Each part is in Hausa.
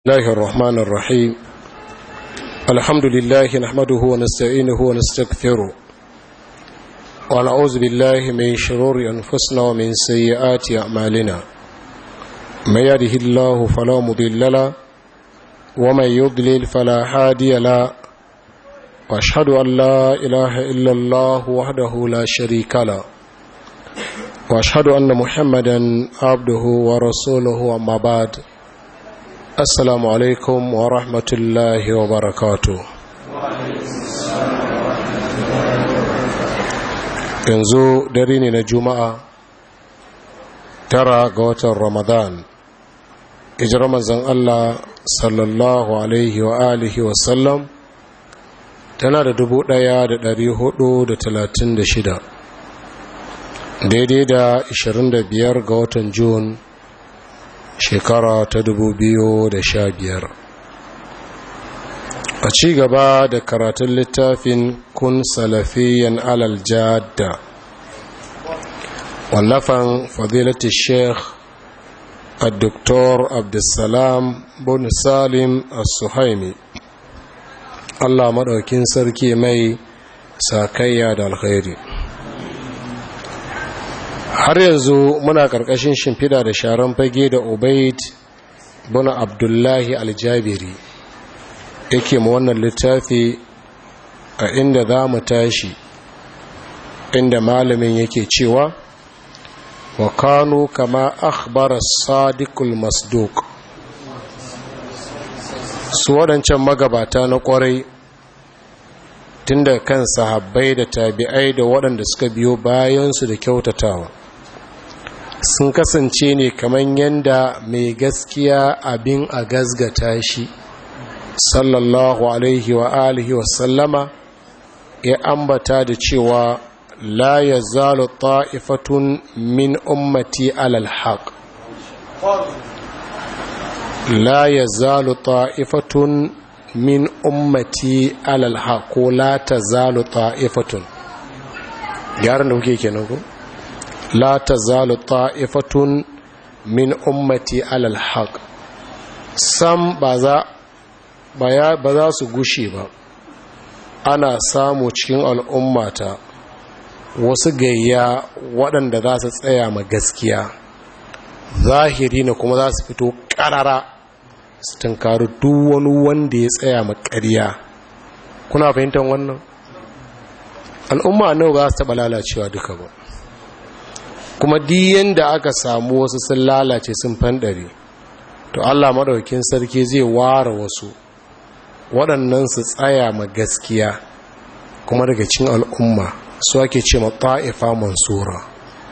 الله الرحمن الرحيم الحمد لله نحمده ونستعينه ونستغفره ونعوذ بالله من شرور أنفسنا ومن سيئات أعمالنا من يده الله فلا مضل له ومن يضلل فلا هادي له واشهد أن لا إله إلا الله وحده لا شريك له واشهد أن محمدا عبده ورسوله أما بعد assalamu alaikum wa rahmatullahi wa barakatu yanzu dare ne na juma'a tara ga watan ramadan ijirar manzan allah sallallahu alaihi wa alihi wasallam tana da dubu ɗaya da dari hudu da talatin da shida daidai da ashirin da biyar ga watan Jun. shekara ta dubu biyu da sha biyar. a ci gaba da karatun littafin kun salafiyan alal jadda wallafan fadilati sheikh الدكتور عبد السلام بن سالم السهيمي الله مدوكين sarki mai sakayya da alkhairi har yanzu muna ƙarƙashin shimfida da sharan fage da obaid buna abdullahi aljabiri yake ma wannan littafi a inda za mu tashi inda malamin yake cewa wa kanu kama akhbara sadiqul masduq su waɗancan magabata na ƙwarai tun da kan sahabbai da tabi'ai da waɗanda suka biyo bayansu da kyautatawa sun kasance ne kamar yadda mai gaskiya abin a gazgata shi sallallahu alaihi wa alihi wa sallama ya ambata da cewa la ya zalo ta'ifatun min ummati alal haq la ya zalo ta'ifatun min ummati alal haq ko la ta zalo ta'ifatun gyaran da kuke kenan ko? لا تزال طائفة من أمتي على الحق sam ba za su gushe ba ana samu cikin al'ummata wasu gayya waɗanda za su tsaya ma gaskiya zahiri na kuma za su fito ƙarara su tunkari duk wani wanda ya tsaya ma ƙarya kuna fahimtar wannan al'umma nawa ba su taɓa lalacewa duka ba kuma diyan da aka samu wasu sun lalace sun fanɗare to Allah maɗaukin sarki zai ware wasu waɗannan su tsaya ma gaskiya kuma daga cin al'umma su ake ce ma ta'ifa mansura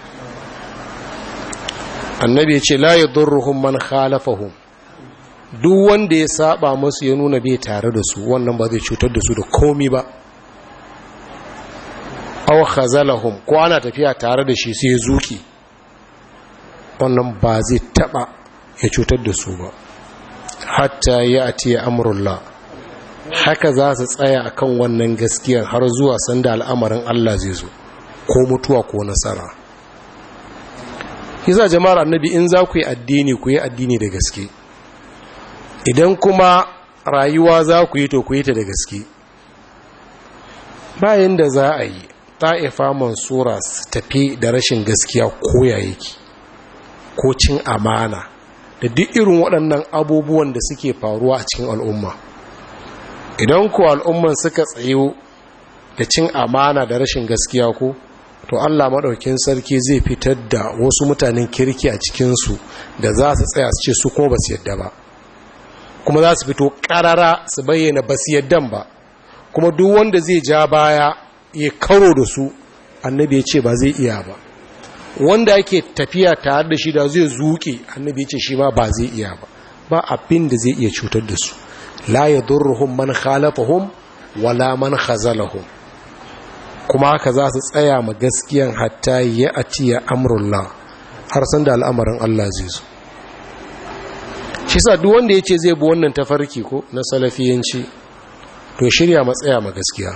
annabi ce la yadurruhum man khalafahum duk wanda ya saba musu ya nuna bai tare da su wannan ba zai cutar da su da komi ba aw khazalahum ko ana tafiya tare da shi sai zuki wannan ba zai taba ya cutar da su ba hatta ya ati amrullah haka za su tsaya akan wannan gaskiyar har zuwa sanda al'amarin Allah zai zo ko mutuwa ko nasara kisa jama'ar annabi in za ku yi addini ku yi addini da gaske idan kuma rayuwa za ku yi to ku yi ta da gaske bayan da za a yi ta'ifa mansura su tafi da rashin gaskiya koya yake ko cin amana da duk irin waɗannan abubuwan da suke faruwa a cikin al'umma idan ku al'umman suka tsayo da cin amana da rashin gaskiya ko to allah maɗaukin sarki zai fitar da wasu mutanen kirki a cikinsu da za su tsaya su ce su kuma ba su yadda ba kuma za su fito ƙarara su bayyana ba su yaddan ba kuma duk wanda zai ja baya ya karo da su annabi ya ce ba zai iya ba wanda ake tafiya tare da shi da zai zuke annabi ya ce shi ma ba zai iya ba ba abin da zai iya cutar da su la yadurruhum man khalafahum wala man khazalahum kuma haka za su tsaya ma gaskiyan hatta ya atiya amrullah har san da al'amarin Allah zai zo shi sa duk wanda ya ce zai bi wannan tafarki ko na salafiyanci to shirya matsaya ma gaskiya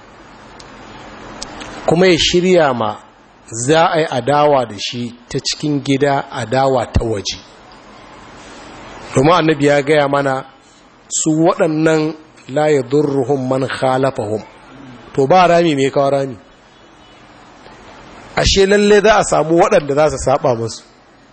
kuma ya shirya ma za a yi adawa da shi ta cikin gida adawa ta waje domin annabi ya gaya mana su waɗannan la yadurruhum man khalafahum to ba rami mai kawo rami ashe lalle za a samu waɗanda za su saba musu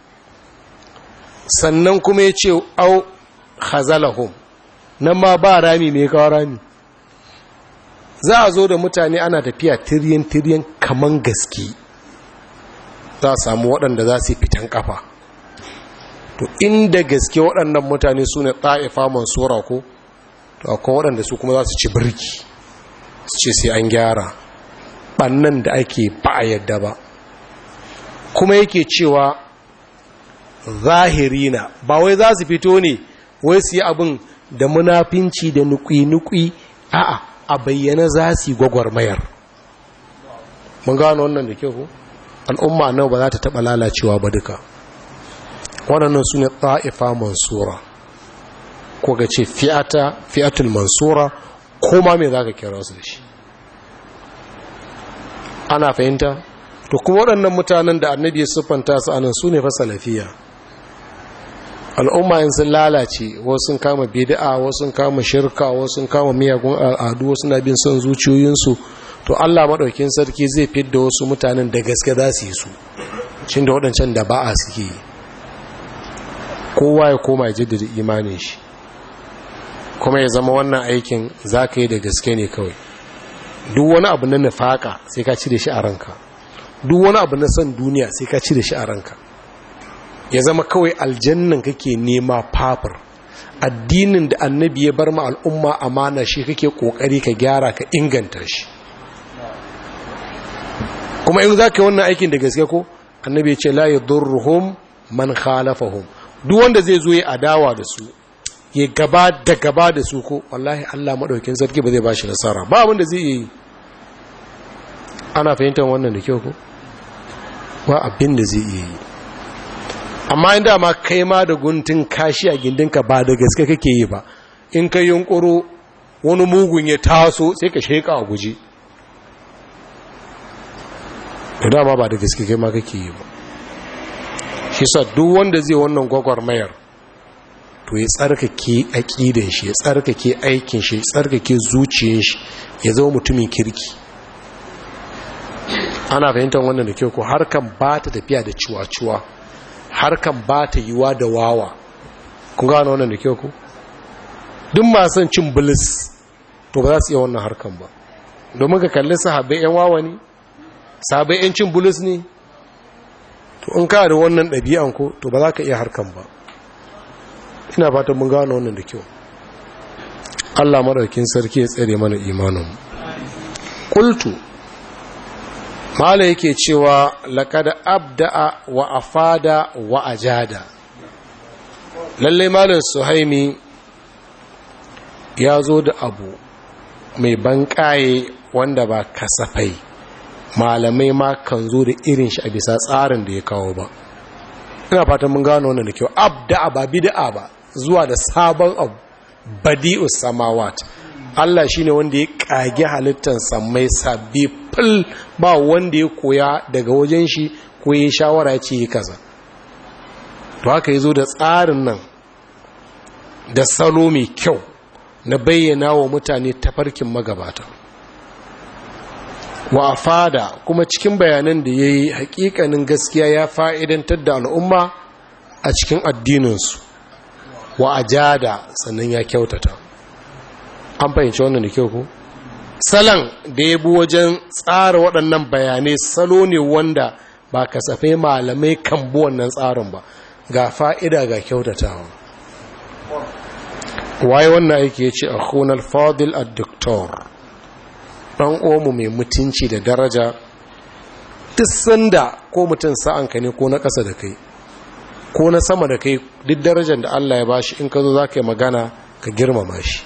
sannan kuma ya ce au khazalahum nan ma ba rami mai kawo rami za a zo da mutane ana tafiya tiryan-tiryan kaman gaske za a samu waɗanda za su fitan kafa to inda gaske waɗannan mutane su ne ɗa'ifa mansura ko to akwai waɗanda su kuma za su ci birki su ce sai an gyara ɓannan da ake ba a yadda ba kuma yake cewa zahirina ba wai za su fito ne wai su yi abin da munafinci da nukwi-nukwi a'a a bayyana za su yi gwagwarmayar mun gano wannan da kyau ko al'umma nan ba za ta taɓa lalacewa ba duka waɗannan su ne ta'ifa mansura ko ga ce fi'ata fi'atul mansura ko ma me za ka kira su da shi ana fahimta to kuma waɗannan mutanen da annabi ya siffanta su anan su ne fa salafiya al'umma in sun lalace wasu sun kama bid'a wasu sun kama shirka wasu sun kama miyagun al'adu wasu na bin son zuciyoyinsu to Allah maɗaukin sarki zai fidda wasu mutanen da gaske za su yi su cin da waɗancan da ba'a suke yi kowa ya koma ya jaddada imanin shi kuma ya zama wannan aikin za ka yi da gaske ne kawai duk wani abu na nufaka sai ka ci da shi a ranka duk wani abu na son duniya sai ka ci da shi a ranka ya zama kawai aljannan kake nema fafir addinin da annabi ya bar ma al'umma amana shi kake kokari ka gyara ka inganta shi kuma in za ka yi wannan aikin da gaske ko annabi ya ce la yadurruhum man khalafahum duk wanda zai zo ya adawa da su ya gaba da gaba da su ko wallahi Allah madaukakin sarki ba zai bashi nasara ba abin da zai yi ana fahimtar wannan da kyau ko ba abin da zai yi amma inda ma kai ma da guntun kashi a gindinka ba da gaske kake yi ba in ka yunkuro wani mugun ya taso sai ka sheka a guje da dama ba da gaske kai ma kake yi ba shi sa duk wanda zai wannan gwagwarmayar to ya tsarkake aƙidan shi ya tsarkake aikin shi ya tsarkake zuciyar shi ya zama mutumin kirki ana fahimtar wannan da kyau ko harkan ba ta tafiya da ciwa-ciwa harkan ba ta yiwa da wawa kun gano wannan da kyau ko duk masu cin bilis to ba za su iya wannan harkan ba domin ka kalli sahabbai yan wawa ne sahabbai yan cin bilis ne to in ka da wannan ɗabi'an ko to ba za ka iya harkan ba ina fatan mun gano wannan da kyau Allah madaukin sarki ya tsare mana imanin qultu mala yake cewa laqad abda'a wa afada wa ajada lalle malam suhaimi ya zo da abu mai banƙaye wanda ba kasafai malamai ma kan zo da irin shi a bisa tsarin da ya kawo ba ina fatan mun gano wannan da kyau abda'a ba bid'a ba zuwa da sabon abu badi'us samawat Allah shine wanda ya kage halittar samai sabbi fil ba wanda ya koya daga wajen shi ko ya shawara ya ce yi kaza to haka yazo da tsarin nan da salo mai kyau na bayyana wa mutane tafarkin magabata wa fada kuma cikin bayanan da ya yi hakikanin gaskiya ya fa'idantar da al'umma a cikin addininsu wa ajada sannan ya kyautata an fahimci wannan da kyau ku salon da ya bi wajen tsara waɗannan bayanai salo ne wanda ba kasafai malamai kan bi wannan tsarin ba ga fa'ida ga kyautatawa waye wannan aiki ya ce a hunar fadil a doktor ɗan omu mai mutunci da daraja duk sanda ko mutum sa'anka ne ko na ƙasa da kai ko na sama da kai duk darajar da Allah ya bashi in ka zo za ka yi magana ka girmama shi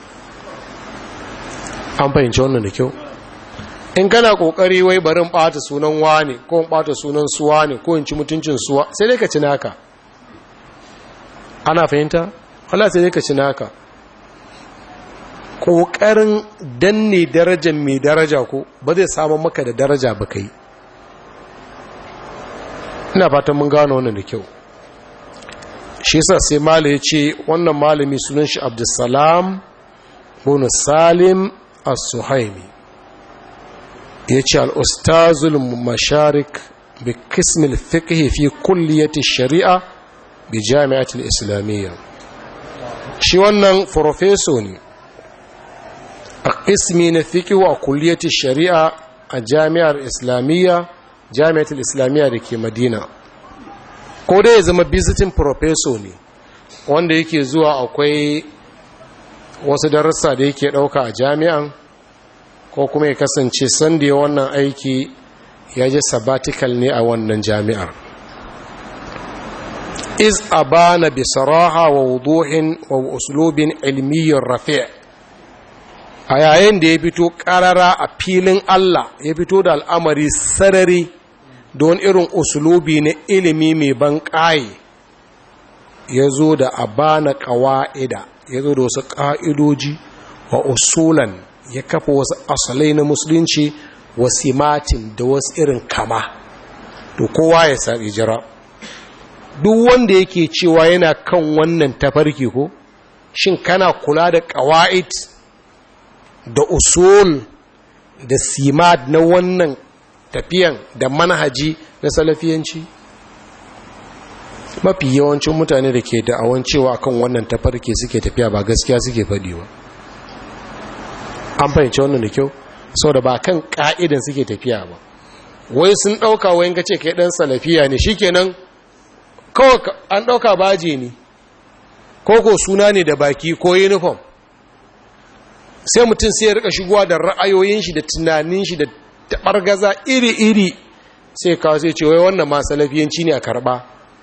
an fahimci wannan da kyau in kana kokari wai barin ɓata sunan wani ko in ɓata sunan suwa ne ko in ci mutuncin suwa sai dai ka ci naka ana fahimta Allah sai dai ka ci naka ƙoƙarin danne darajar mai daraja ko ba zai samun maka da daraja ba kai ina fatan mun gano wannan da kyau shi sa sai mala ya ce wannan malami sunan shi abdulsalam bunu salim as-suhaimi ya ce al'ustazul masharik bi kismil fiqhi fi kulliyati shari'a bi jami'atul islamiyya shi wannan farfeso ne a kismi na fiqhi a kulliyati shari'a a jami'ar islamiyya jami'atul islamiyya da ke madina ko dai ya zama visiting professor ne wanda yake zuwa akwai wasu darussa da yake ɗauka a jami'an ko kuma ya kasance sanda wannan aiki ya ji sabbatical ne a wannan jami'ar iz abana bi saraha wa wuduhin wa uslubin ilmiyyar rafi' a yayin da ya fito karara a filin Allah ya fito da al'amari sarari don irin usulubi na ilimi mai ban ƙaye ya zo da abana ƙawa'ida ya zo da wasu ƙa'idoji wa usulan ya kafa wasu asalai na musulunci wasimatin da wasu irin kama to kowa ya sa'i jira duk wanda yake cewa yana kan wannan tafarki ko shin kana kula da ƙawa'id da usul da simad na wannan tafiyan da manhaji na salafiyanci mafi yawancin mutane da ke da'awan cewa kan wannan tafarki suke tafiya ba gaskiya suke faɗi ba an fahimci wannan da kyau sau da ba kan ƙa'idan suke tafiya ba wai sun ɗauka wayan ka ce kai ɗan salafiya ne shikenan kawai an ɗauka baje ne ko ko suna ne da baki ko uniform sai mutum sai ya rika shigowa da ra'ayoyin shi da tunanin shi da taɓargaza iri-iri sai kawo sai ce wai wannan ma salafiyanci ne a karɓa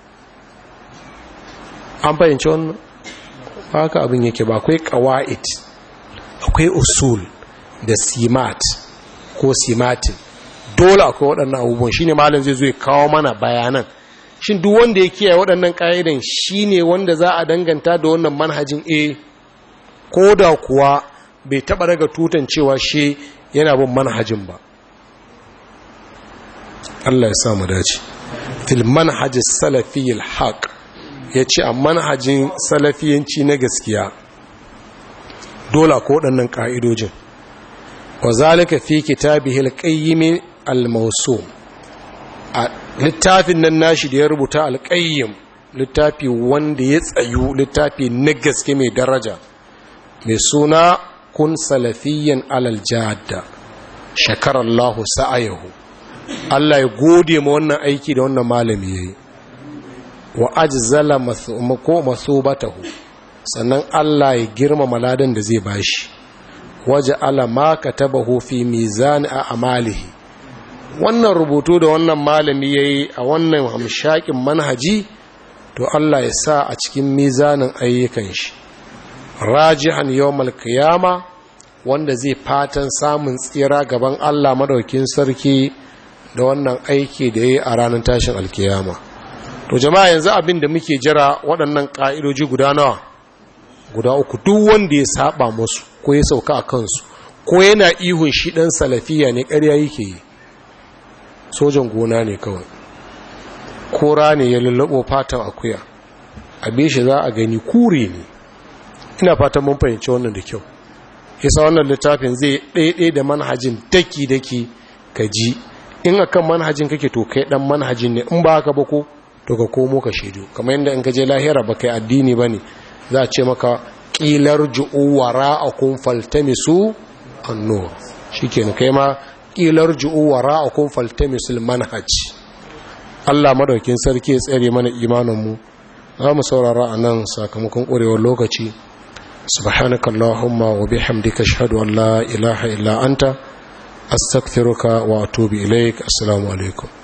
an fahimci wannan haka abin yake ba akwai ƙawa'id akwai usul da simat ko simatin dole akwai waɗannan abubuwan shi ne malin zai zo ya kawo mana bayanan shin duk wanda ya kiyaye waɗannan ƙa'idan shi ne wanda za a danganta da wannan manhajin a ko da kuwa bai taɓa daga tutan cewa shi yana bin manhajin ba Allah ya samu dace fil manhaj salafi al-haq yace a manhajin salafiyanci na gaskiya dole ko waɗannan ka'idojin wa zalika fi kitabihi al-qayyim al-mawsum a littafin nan nashi da ya rubuta al-qayyim littafi wanda ya tsayu littafi na gaske mai daraja mai suna kun salafiyyan alal jadda shakarallahu sa'ayahu Allah ya gode ma wannan aiki da wannan malami yayi wa ajzala masumako masubatahu sannan Allah ya girmama ladan da zai bashi waje ala ma katabahu fi mizan a amalihi wannan rubutu da wannan malami yayi a wannan hamshakin manhaji to Allah ya sa a cikin mizanin ayyukan shi rajihan yawmal qiyama wanda zai fatan samun tsira gaban Allah madaukin sarki da wannan aiki da yayi a ranar tashin alkiyama to jama'a yanzu abin da muke jira waɗannan ƙa'idoji guda nawa guda uku duk wanda ya saba musu ko ya sauka a kansu ko yana ihun shi ɗan salafiya ne ƙarya yake yi sojan gona ne kawai kora ne ya lullabo fatan akuya abin shi za a gani kure ne ina fatan mun fahimci wannan da kyau yasa wannan littafin zai ɗaiɗai da manhajin daki-daki ka ji in akan manhajin kake to kai ɗan manhajin ne in ba haka ba ko to ka komo ka shaidu kamar yadda in ka je lahira ba kai addini ba ne za a ce maka ƙilar ju'u wara a kun faltamisu annu shi ke kai ma ƙilar ju'u wara a kun faltamisu manhaj Allah madaukin sarki ya tsere mana imaninmu za mu saurara a nan sakamakon ƙwarewar lokaci subhanaka allahumma wa bihamdika ashhadu an la ilaha illa anta astaghfiruka wa atubu ilaik assalamu alaikum